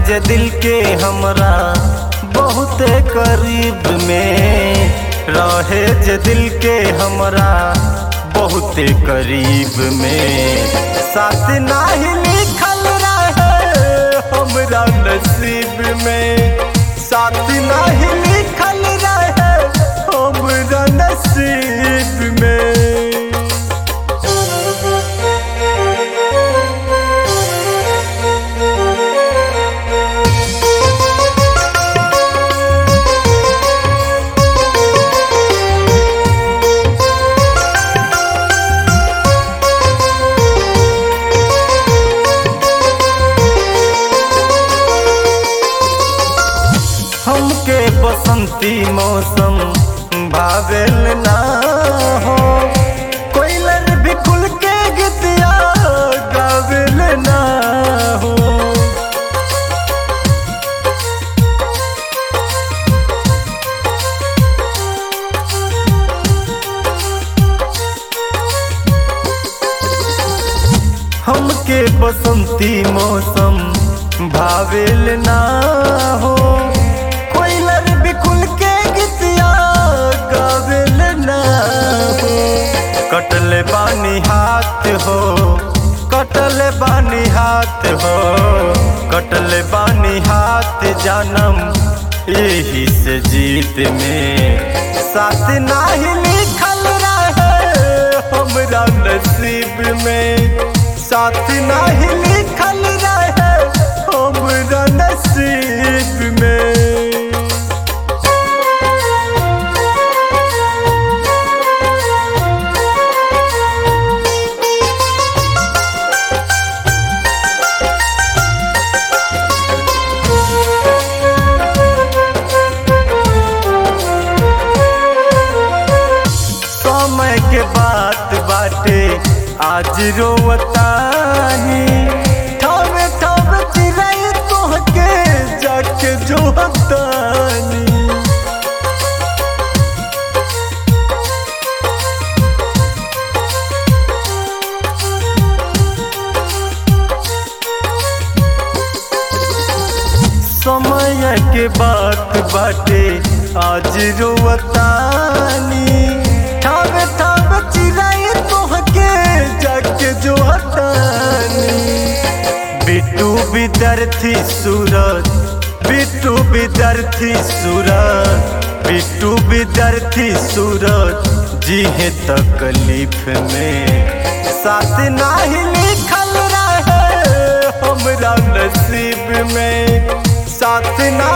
जे दिल के हमरा बहुते करीब में रहे जे दिल के हमरा बहुते करीब में साथ नाही लिखल रहे हमरा नसीब में साथ नाही लिखल रहे हमरा नसीब में हमके बसंती मौसम भावेल ना हो कोयलर भी खुल के गीतिया गावेल ना हो हमके बसंती मौसम भावेल ना हो कोयलर बिकुल के गीतिया गावेल ना हो कटले बानी हाथ हो कटले बानी हाथ हो कटले बानी हाथ जानम यही से जीत में साथ नाही लिखल रहे हमरा नसीब में साथ नाही लिखल रहे हमरा नसीब में समय के बात बाटे आज रोवतानी ठावे ठावे चिराई तोहके जाके जो हतानी समय के बात बाटे आज रोवतानी ठावे ठावे चिराई तोहके जाके जो हतानी बिट्टू विद्यार्थी सूरज बिट्टू विद्यार्थी सूरज बिट्टू विद्यार्थी सूरज जी है तकलीफ में साथ नाही लिखल रहे हमरा नसीब में साथ ना